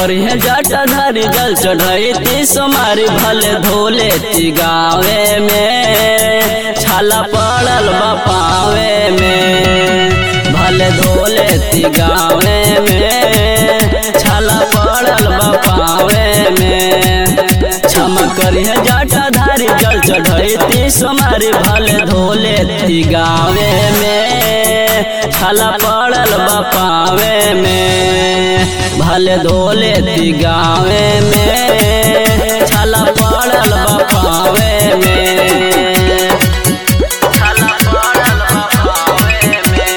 करिए जटाधारी जल चढ़ैती सोमारी भले धोले ती गावे में छाला पड़ल बा पावे में भले धोले ती गावे में छाला पड़ल बा पावे में क्षमा करिए जटाधारी जल चढ़ैती सोमारी भले धोले ती गावे में छाला पड़ल बा पावे में भले धोले ती गावे में छाला पड़ल बा पावे में छाला पड़ल बा पावे में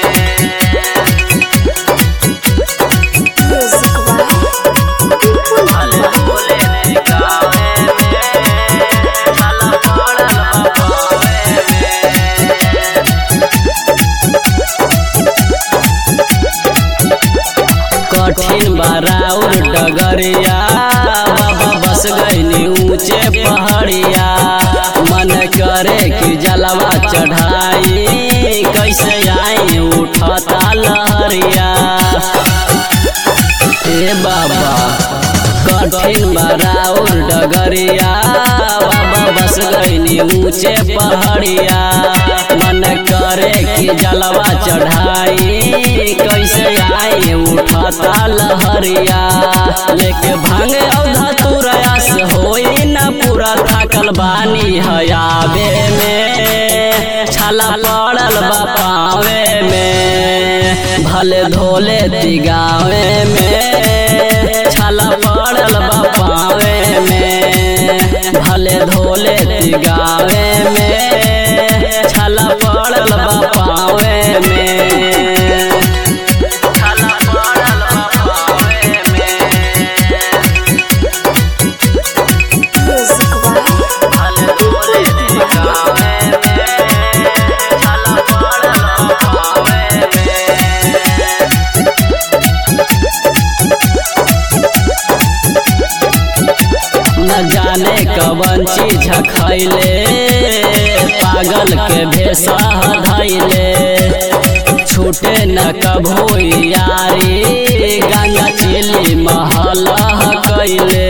Music by People भले धोले ती गावे में छाला पड़ल बा पावे में कठिन बाराउर डगरिया बाबा बस गईनी ऊंचे पहाड़िया मन करे कि जलवा चढ़ाई कैसे आई उठता लहरिया ए बाबा कठिन बाराउर डगरिया बाबा बस गईनी ऊंचे पहाड़िया मन करे कि जलवा चढ़ाई कैसे आई उठता लहरिया लेके भांगे औधा तुरयास होई न पूरा थाकल बानी हयाबे में छाला पड़ल बा पावे में भले धोले तिगावे में छाला पड़ल बा पावे में भले धोले तिगावे में छाला पड़ल बा पावे में छाला पड़ल बा पावे में Music by भले धोले तिगावे में छाला पड़ल बा पावे में न जाने कवन चीज खैले पागल के भेसा धैले छूटे न कभू यारी गंगा चिली महल कैले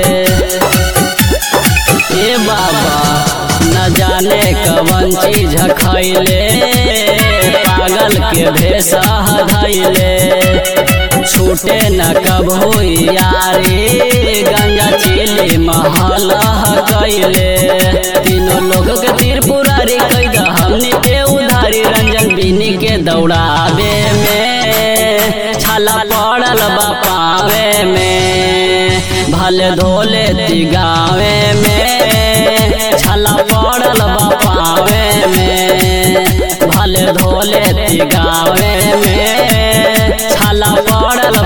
ए बाबा न जाने कवन चीज खैले पागल के भेसा धैले छूटे न कभू यारी गंगा चिली महल कैले तीनों लोग के त्रिपुरारी कैद हमनी के उधारी रंजन बिनी के दौड़ावे में छाला पड़ल बा पावे में भले धोले तिगावे में छाला पड़ल बा पावे में भले धोले तिगावे में छाला पड़ल